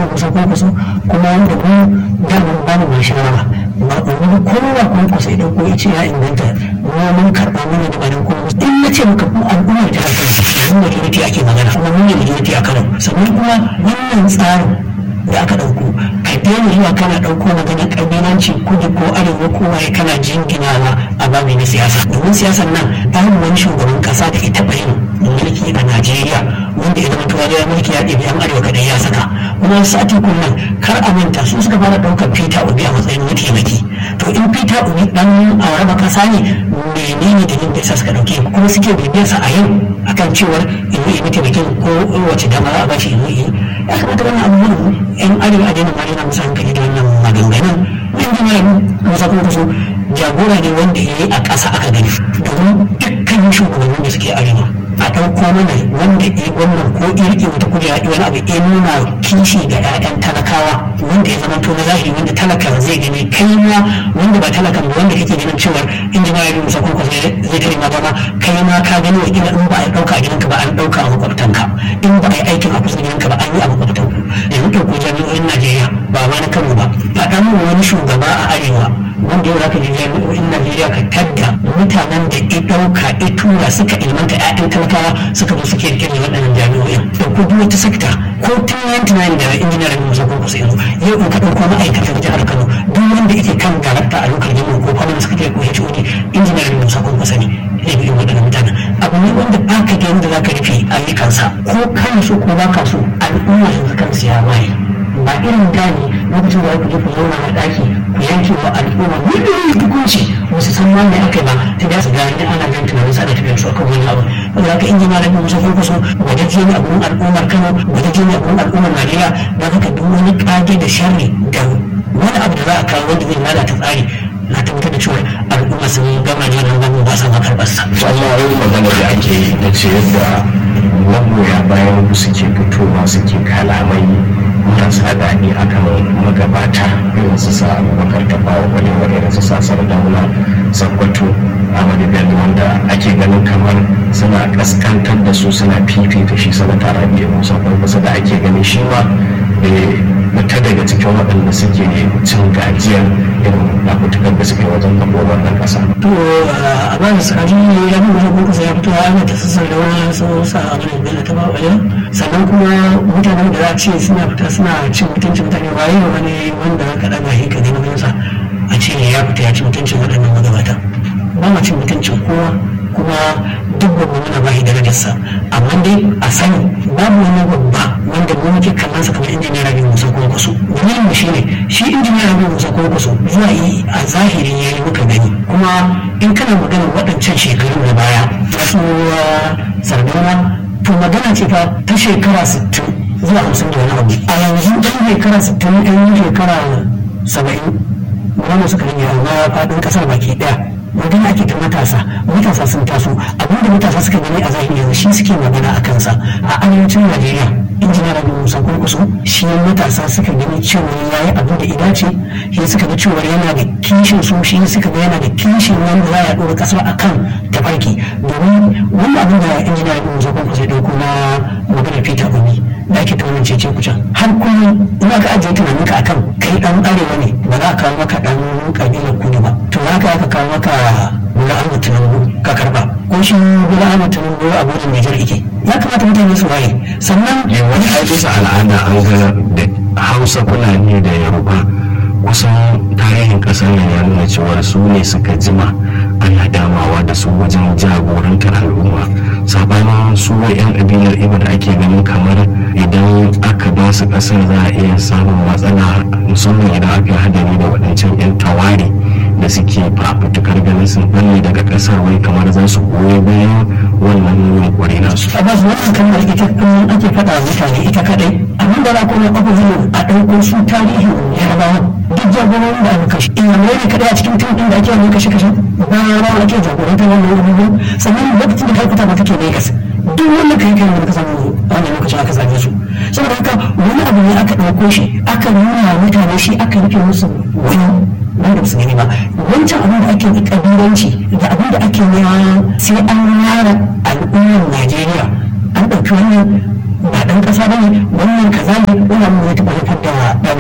kusa ko kusa kuma wanda mu daman ba mu shawara ba wani kowa ko kusa idan ko ya ce ya inganta mu mun karɓa mana da bayan kuma in na ce maka ko al'ummar jihar Kano yanzu majority ake magana kuma mun ne majority a Kano sannan kuma wannan tsarin da aka ɗauko ka daina zuwa kana ɗauko magana ƙabilanci kudu ko arewa ko waye kana jinginawa a babi na siyasa domin siyasar nan babu wani shugaban ƙasa da ita yin mulki a najeriya wanda ya zama tuwa da mulki ya ɗebi yan arewa kaɗai ya saka kuma sati nan kar a manta su suka fara ɗaukar peter obi a matsayin mataimaki to in peter obi ɗan a raba ƙasa ne menene da yin da sa suka ɗauke kuma suke bibiyarsa a yau akan cewar in yi mataimakin ko wace dama a bashi in yi ya kamata wannan abubuwan yan arewa a daina ma musu hankali da wannan maganganun yan jami'ar musa kuma so jagora ne wanda ya yi a ƙasa aka gani domin dukkanin shugabannin da suke arewa a ɗauko mana wanda ya wannan ko ya riƙe wata kujera ya wani abu ya nuna kishi ga 'ya'yan talakawa wanda ya zama to na zahiri wanda talakan zai gani kai ma wanda ba talakan ba wanda kake ganin cewar in ji ya musa kuma zai tare ma ba kai ma ka gani wa ila in ba a ɗauka a gidanka ba an ɗauka a makwabtanka in ba a yi aikin a kusa gidanka ba an yi a makwabtanku yanzu ɗauko jami'o'in najeriya ba ma na kano ba faɗa mu wani shugaba a arewa wanda yau zaka je jami'o'in najeriya ka tadda mutanen da ya ɗauka ya tura suka ilmanta 'ya'yan talakawa suka zo suke rike da waɗannan jami'o'in ɗauko duk wata sekta ko tun yanti na da injiniyar da musa kuma kusa yanzu yau in ka ɗauko ma'aikatan jihar kano duk wanda yake kan darakta a lokacin jami'a ko kwanan suka ko hod injiniyar da musa kuma kusa ne ya bi waɗannan mutanen abu ne wanda ba ka da yadda za ka rufe ayyukansa ko kana so ko ba ka so al'umma yanzu kan siya waye ba irin da ne lokacin da ku je ku zauna a ɗaki ku yanke wa al'umma miliyoyin hukunci wasu san ma me aka ba ta da su gani ana jan tunanin sa da tafiyar su akan wani abu wanda haka in jama'a da musa ko kuso wajen ne abun al'ummar kano wajen ne abun al'ummar najeriya don haka duk wani kage da sharri da wani abu da za a kawo wanda zai lalata tsari na tabbatar da cewa al'umma sun gama da wannan gamin ba sa ma karɓar sa. wannan wani magana da ake yi na ce yadda magoya bayan suke fitowa suke kalamai marasa daɗi akan magabata irin su sa abubakar tafawa kwalewa irin su sa sardauna sakkwato amadu bello wanda ake ganin kamar suna kaskantar da su suna fifita shi sanata rabi'u musa kusa da ake ganin shi ma fita daga cikin waɗanda suke cin gajiyar irin fafutukar da suke wajen kafo wannan ƙasa. to a ba da tsari ya bi wajen kusa ya fito ana ta sassar da wani sun sa a wani bello ta ba wajen sannan kuma mutanen da za a ce suna fita suna cin mutuncin mutane ba yi wani wanda ka ɗaga shi ka gani wajensa a ce ya fita ya ci mutuncin waɗannan magabata ba ma cin mutuncin kowa kuma duk babban muna ba shi darajarsa amma dai a sani babu wani babba wanda mu muke kallon sa kamar injiniyar rabi musa kwankwaso dalilin mu shine shi injiniyar rabi musa kwankwaso zuwa yi a zahiri ya yi muka gani kuma in kana magana waɗancan shekaru da baya wasu sardauna to magana ce fa ta shekara sittin zuwa hamsin da wani abu a yanzu ɗan shekara sittin ɗan shekara saba'in wanda suka rage amma faɗin ƙasar baki ɗaya magana ake ta matasa matasa sun taso abinda matasa suka gani a zahiri yanzu shi suke magana a kansa a arewacin najeriya injiniya rabi musa kurkusu shi matasa suka gani cewa ya yi abu da idace shi suka ga cewa yana da kishin su shi suka ga yana da kishin wanda za a ɗora ƙasar a kan tafarki domin wanda abin da injiniya rabi musa kurkusu ya ɗauko na magana peter obi da ake taunin cece kucan har kullum in aka ajiye tunaninka akan kai dan arewa ne ba za a kawo maka dan kabilar kudu ba to haka aka kawo maka Bola Ahmed Tinubu ka karba ko shi Bola Ahmed Tinubu a gudun Nijar ike ya kamata mutane su waye sannan wani ai bisa al'ada an ga da hausa fulani da yoruba kusan tarihin kasar nan ya nuna cewa su ne suka jima ana damawa da su wajen jagorantar al'umma sabanin su yan kabilar ibo da ake ganin kamar idan aka ba su kasar za a iya samun matsala musamman idan aka yi hadari da waɗancan yan tawari da suke fafutukar ganin sun balle daga kasar wai kamar za su goyi bayan wannan yunkuri nasu. a basu wannan kalmar ita kullum ake faɗa wa mutane ita kadai abin da za ku na ƙwaƙwa a ɗauko su tarihin yarabawa duk jagororin da aka kashe ina mai ne kadai a cikin tun ɗin da ake yin kashe kashe ba rawa ake jagorantar wannan abubuwan sannan lokacin da kalkuta ba take Legas duk wanda kai kai wani kasan wannan lokacin aka zage su saboda haka wani abu ne aka ɗauko shi aka nuna mutane shi aka rufe musu wani wanda ba su gani ba wancan abin da ake kabilanci da abin da ake nema sai an yara al'ummar najeriya an ɗauki wannan ba ɗan ƙasa ba ne wannan kaza ne wannan mu zai taɓa haifar da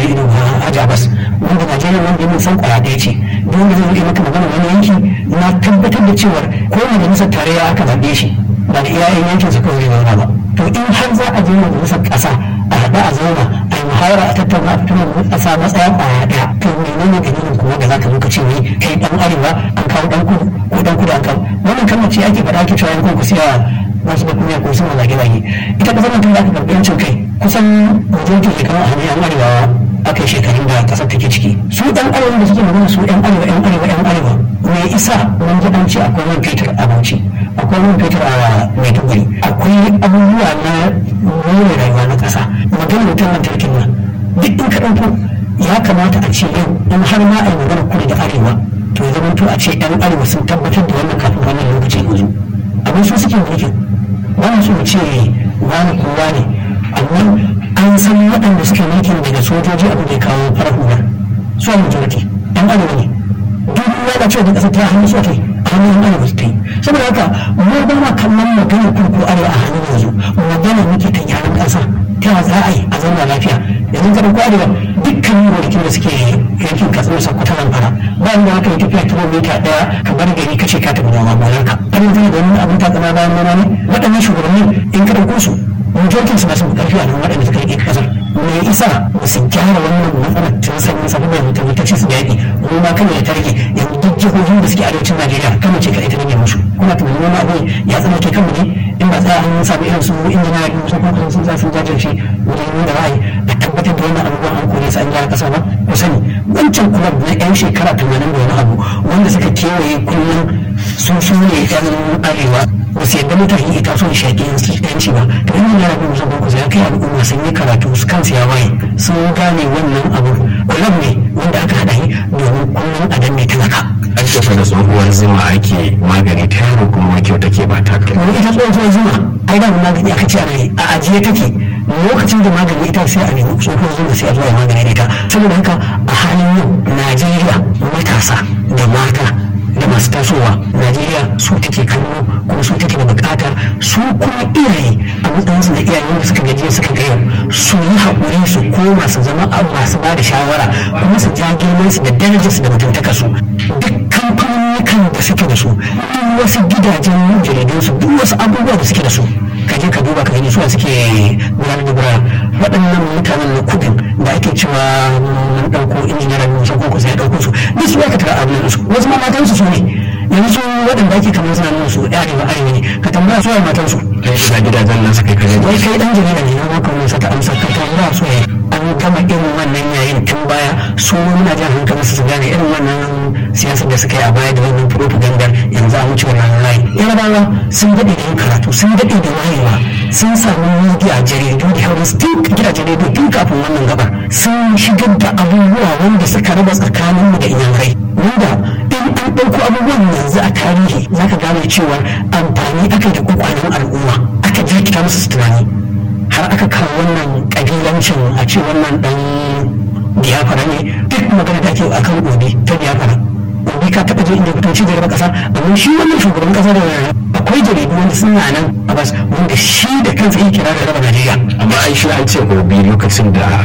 ido ba a jabas wanda najeriya wanda ya san kwaya ɗaya ce duk wanda zai yi maka magana wani yanki na tabbatar da cewar ko majalisar tarayya aka zaɓe shi ba da iyayen yankin su kawai zauna ba to in har za a je majalisar ƙasa a haɗa a zauna a yi muhawara a tattauna a fitar a sa matsaya kwaya ɗaya to menene dalilin kuma da za ka zo ka ce wai kai ɗan arewa an kawo ɗan kudu ko ɗan kudu an kawo wannan kalmar ce ake faɗa ake cewa yankun ku siya wasu da kuma ko sun zage-zage ita ƙasar nan tun da aka karɓi yancin kai kusan wajen ke kawo a hanyar arewa aka yi shekarun da ƙasar take ciki su ɗan arewa da suke magana su ɗan arewa ɗan arewa ɗan arewa me isa mun ji an ce akwai man fetur a bauchi akwai man fetur a maiduguri akwai abubuwa na more rayuwa na ƙasa magana wutar lantarkin nan duk in ka ɗauko ya kamata a ce yau in har ma a yi magana kudu da arewa to ya zama to a ce ɗan arewa sun tabbatar da wannan kafin wannan lokacin yanzu abin su suke mulkin wani su ce wani kowa ne amma an san waɗanda suke mulkin daga sojoji abin da ya kawo farar hula su a majority ɗan arewa ne duk ya ce da ƙasa ta hannu su kai a hannun arewa su ta yi saboda haka mu ba ma kallon maganar kurku arewa a hannun yanzu magana muke ta gyaran ƙasa ta za a yi a zauna lafiya yanzu ka ɗauko arewa dukkan gonakin da suke yankin katsina sakwata nan fara bayan da aka yi tafiya kilomita ɗaya ka bar gari ka ce ka tafi noma gonar ka an yi da wani abin ta tsana bayan noma ne waɗannan shugabanni in ka ɗauko su majoritin su masu ƙarfi a nan waɗanda suka rike ƙasar me isa ba su gyara wannan matsalar tun sanyi sabu mai mutum ta ce su yaƙi noma kan ya targe yanzu duk jihohin da suke arewacin najeriya kano ce kaɗai ta rage musu kuna tunanin wani abu ya tsana ke kanmu ne in ba tsaya an sami irin su injina da su kuma sun za su jajirce wajen nuna ra'ayi da tabbatar da wannan abubuwan an kore su an gyara ƙasa ba ku sani wancan kulab na yan shekara tamanin da wani abu wanda suka kewaye kullum sun su ne yan arewa ba su yadda mutane ita son shaƙi yanci ba da wannan yana bin musamman kusa ya kai al'umma sun yi karatu su kansu ya waye sun gane wannan abu kulab ne wanda aka haɗa yi domin kullum a danne talaka. an tafi da tsohuwar zuma ake magani ta yaro kuma kyau take ba ta kai wani ita tsohuwar zuma ai da magani aka ce a a ajiye take lokacin da magani ita sai a nemi tsohuwar zuma sai a zuwa magani da ita saboda haka a halin yau najeriya matasa da mata da masu tasowa najeriya su take kallo kuma su take da bukata su kuma iyaye a matsayinsu da iyaye wanda suka gajiya suka ga yau su yi haƙuri su koma su zama masu ba da shawara kuma su ja girmansu da darajarsu da mutuntakarsu duk kamfanonukan da suke da su duk wasu gidajen jaridunsu duk wasu abubuwa da suke da su ka je ka duba ka gani suwa suke gudanar da gura waɗannan mutanen na kudin da ake cewa mun ɗauko injiniyar musa ko kusa ya ɗauko su duk su aka tara abin su wasu ma matansu su ne yanzu waɗanda ake kamar suna nuna su arewa arewa ne ka tambaya su matansu kai shiga gidajen nan suka kai wai kai dan jarida ne na maka wani sata amsa ka tambaya su ne an gama irin wannan yayin tun baya su muna jan hankali su gane irin wannan siyasar da suka yi a baya da wannan propaganda yanzu a wuce wannan layi yarabawa sun daɗe da yin karatu sun daɗe da wayewa sun samu media jaridu da hauris tun gidajen rediyo tun kafin wannan gabar sun shigar da abubuwa wanda suka raba tsakaninmu da inyamurai wanda in an ɗauko abubuwan yanzu a tarihi za ka gane cewa amfani aka da kwakwalen al'umma aka jirkita musu tunani har aka kawo wannan ƙabilancin a ce wannan ɗan biyafara ne duk magana da ake a kan gobe ta biyafara gobe ka taɓa je inda fitoci da raba ƙasa amma shi wannan shugaban ƙasa da akwai jaridu wanda suna nan a bas wanda shi da kansa yake kira da raba najeriya amma an shi an ce gobe lokacin da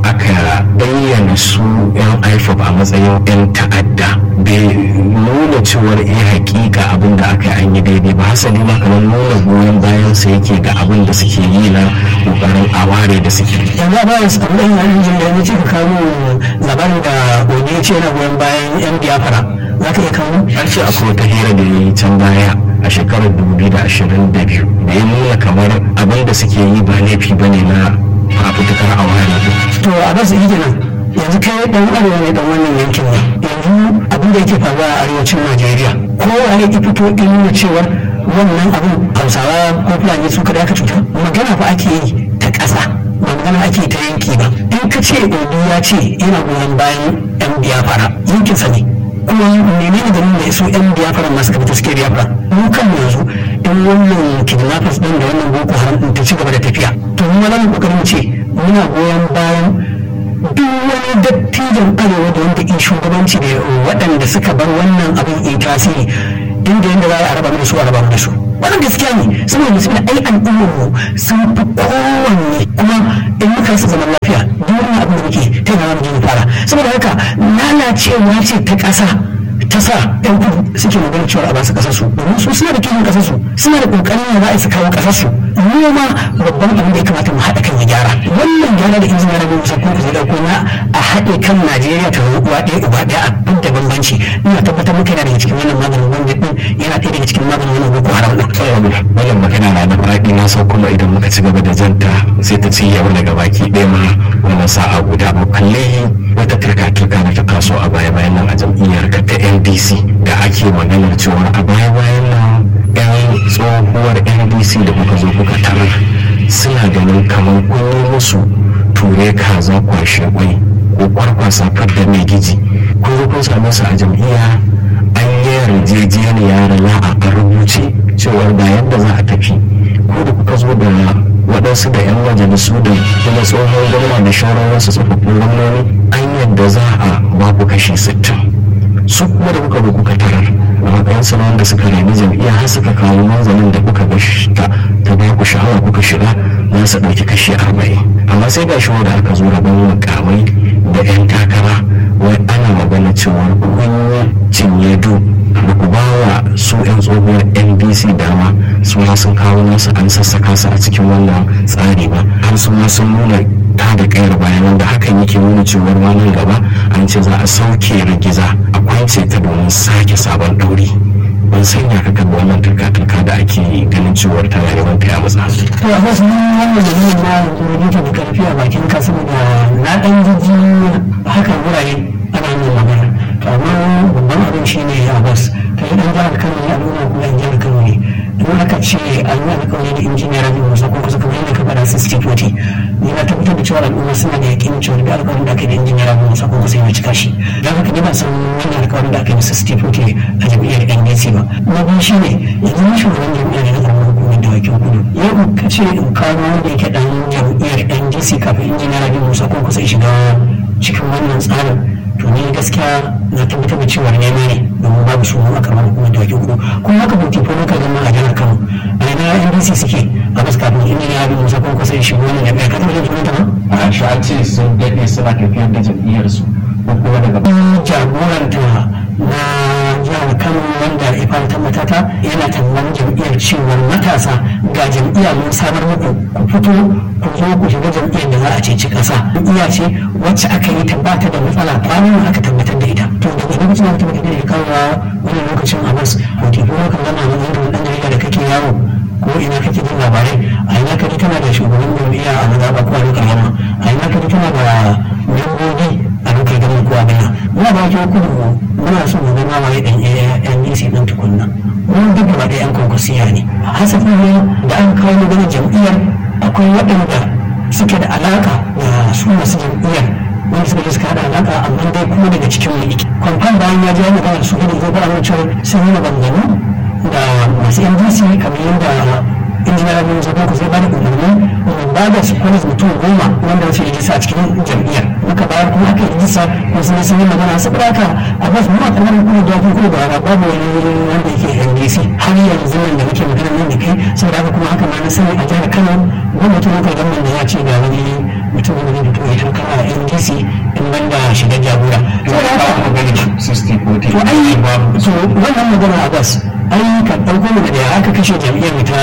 aka bayyana su yan ifop a matsayin yan ta'adda bai nuna cewar iya hakika abin da aka an yi daidai ba hasali ma kamar nuna goyon bayan sa yake ga abin da suke yi na kokarin aware da suke yanzu a bayan su abin da yin jin da ya ce ka kawo labarin da gobe ya ce yana goyon bayan yan biyafara za ka iya kawo an ce akwai wata hira da ya yi can baya a shekarar 2022 da ya nuna kamar abin da suke yi ba laifi ba ne na fafutukar aware to a basu yi kenan yanzu kai dan arewa ne dan wannan yankin ne yanzu abin da yake faruwa a arewacin najeriya kowa ya ki fito in nuna cewar wannan abin hausawa ko fulani su kada aka cuta magana fa ake yi ta ƙasa ba magana ake ta yanki ba in ka ce obi ya ce yana goyon bayan yan biyafara yankinsa ne kuma menene da nuna su yan biyafara masu kafa suke biyafara mu kan yanzu in wannan kidnappers din da wannan boko haram din ta ci gaba da tafiya to mu ma mu kokarin ce muna goyon bayan duk wani dattijan arewa da wanda in shugabanci da waɗanda suka bar wannan abin in tasiri inda yadda za a raba da su a raba da su wannan gaskiya ne saboda saboda ai al'ummar mu sun fi kowanne kuma in muka rasa zaman lafiya duk wani abin da muke ta yana wani fara saboda haka lalacewa ce ta ƙasa ta sa yan kudu suke magana cewa a basu kasar su domin su suna da kishin kasar su suna da kokarin da za su kawo kasar su mu ma babban abin da ya kamata mu haɗa kan ya gyara wannan gyara da injiniya rabi musa ko zai dauko na a haɗe kan najeriya ta zama uwa ɗaya uba ɗaya a duk da bambanci ina tabbatar muka yana daga cikin wannan maganin wanda din yana ɗaya daga cikin maganin wannan boko haram din. wannan magana na da faɗi na sau kuma idan muka ci gaba da janta sai ta ci yau daga baki ɗaya ma wannan sa'a guda ba kalle wata turka-turka da ta taso a baya-bayan nan a jam'iyyar ka ta ndc da ake maganar cewa a baya-bayan nan yan tsohuwar ndc da kuka zo kuka tarar suna ganin kamar kun yi musu ture kaza kwashe kwai ko kwarkwasa fadda mai giji kun zo kun same su a jam'iyya an yi yarjejeniya da la'a a rubuce cewar da yadda za a tafi ko da kuka zo da waɗansu da 'yan majalisu da kuma tsohon gwamna da shauran wasu tsofaffin gwamnoni an yadda za a babu kashi sittin su kuma da kuka kuka tarar a matsayin su wanda suka rami jam'iyya har suka kawo manzanin da kuka ta ta ba ku sha'awa kuka shiga za su ɗauki kashi arba'in amma sai ga shi da aka zo rabon mukamai da 'yan takara wai ana magana cewa kun cinye du da ku ba wa su 'yan tsohuwar ndc dama su ma sun kawo nasu an sassaka su a cikin wannan tsari ba har su ma sun nuna ta da kayar bayan wanda hakan yake nuna cewar ma nan gaba an ce za a sauke rigiza a kwance ta domin sake sabon ɗauri ban sanya ka kan wannan turka-turka da ake ganin cewar tana yawan kai a matsa. to a wasu wannan da yin na rubuta da karfi a bakin ka saboda na ɗan jiji haka wurare ana yin magana to amma babban abin shi ne a bas ka yi ɗan jihar kano ne al'umma kuma ɗan jihar kano ne in aka ce an yi alƙawari da injiniyar rabin musa ko kusa kamar yadda ka faɗa su stifoti ni na tabbatar da cewa al'umma suna da yakin cewa da alƙawarin da aka yi da injiniyar rabin musa ko kusa yana cika shi don haka ne ba san wani alƙawarin da aka yi da su stifoti a jam'iyyar ndc ba na biyu shi ne yanzu na shugaban jam'iyyar da zama hukumar da wakil kudu yau ka ce in kawo wanda yake ɗan jam'iyyar ndc kafin injiniyar rabin musa ko kusa shiga cikin wannan tsarin to ni gaskiya na tabbatar da cewa nema ne domin babu su a kamar hukumar da wakil kudu kuma haka buti ko muka zama a jihar kano a yana ndc suke a bas kafin inda ya bi musa ko kusa shigo wannan jami'a ka taɓa jin ta ba a shi an ce sun daɗe suna tafiyar da jam'iyyarsu ko kuma daga jagoranta na jihar kano wanda ya fara tabbata ta yana tallan jam'iyyar cewar matasa ga jam'iyya mun samar muku ku fito ku zo ku shiga jam'iyyar da za a ceci ƙasa jam'iyya ce wacce aka yi tabbata da matsala kwanan aka tabbatar da ita to daga lokacin da tabbatar da kawo wani lokacin a bas hoto ko kan zama a matsayin ɗan jarida da kake yawo ko ina kake jin labarai a ina kaji tana da shugaban jam'iyya a mazaɓa ko a lokacin yamma a ina kaji tana da membobi a lokacin gama ko a gana muna ba ki kudu muna so mu zama waye ɗan NDC ɗin tukunna mun duk gaba ɗaya 'yan kwankwasiya ne hasafin ne da an kawo magana jam'iyyar akwai waɗanda suke da alaƙa da su masu jam'iyyar wanda suka je suka haɗa alaƙa amma dai kuma daga cikin mu kwamfan bayan ya je ya magana su gudun zai fara cewa sun yi maganganu da masu ndc kamar yadda injiniyar abin zaɓen ku zai bada umarni mu ba da su kwanis mutum goma wanda wace rijista a cikin jam'iyyar muka bayar kuma aka yi rijista kuma sun sun yi magana saboda haka a ba su mawa kamar kuma da kuma kuma da babu wani wanda yake ndc har yanzu nan da muke magana nan da kai saboda haka kuma haka ma na sani a jihar kano gwamnatin lokacin gwamnan da ya ce ga wani mutum da zai fito ya takara a ndc in ban da shigar jagora. saboda haka to ai to wannan magana a bas ai ka ɗauko mu da aka kashe jam'iyyar ta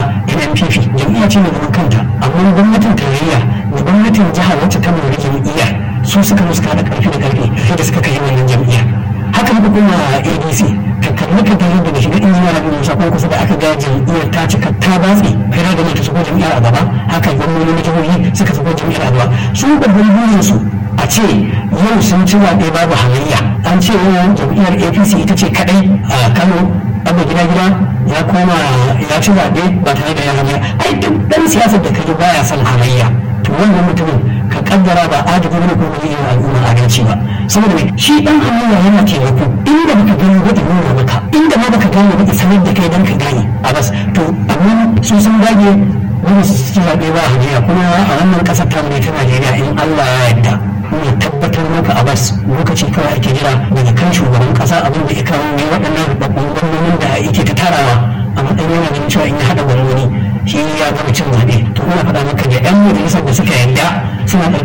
NNPP jam'iyya ce mai zaman kanta amma gwamnatin tarayya da gwamnatin jiha wacce ta mallaki jam'iyya su suka musu kada karfi da karfi da suka kai wannan jam'iyya haka muka kuma ADC ka kalli ka gani daga shiga injiniya na musa ko kusa da aka ga jam'iyyar ta cika ta batse kai da ta shigo jam'iyyar a gaba haka gwamnati na jihohi suka shigo jam'iyyar a gaba su babban burin su a ce yau sun ci zaɓe babu halayya an ce yau jam'iyyar apc ita ce kadai a kano abu gida gida ya koma ya ci zaɓe ba tare da ya halayya ai duk ɗan siyasar da kaji baya son halayya to wannan mutumin ka kaddara ba adadi ne ko ba zai yi al'umma adalci ba saboda me shi dan halayya yana taimako inda baka gani ba nuna maka inda ma baka gane ba sanar da kai dan ka gane a bas to amma su sun dage wani su ci zaɓe ba halayya kuma a wannan ƙasar ta ta Najeriya in Allah ya yarda ne tabbatar maka a bas lokaci kawai ake jira daga kan shugaban kasa abin da ya kawo ne waɗannan babban gwamnonin da yake ta tarawa a a matsayin yana ganin cewa in ya haɗa gwamnoni shi ya gama cin zaɓe to ina faɗa maka da 'yan majalisar da suka yarda suna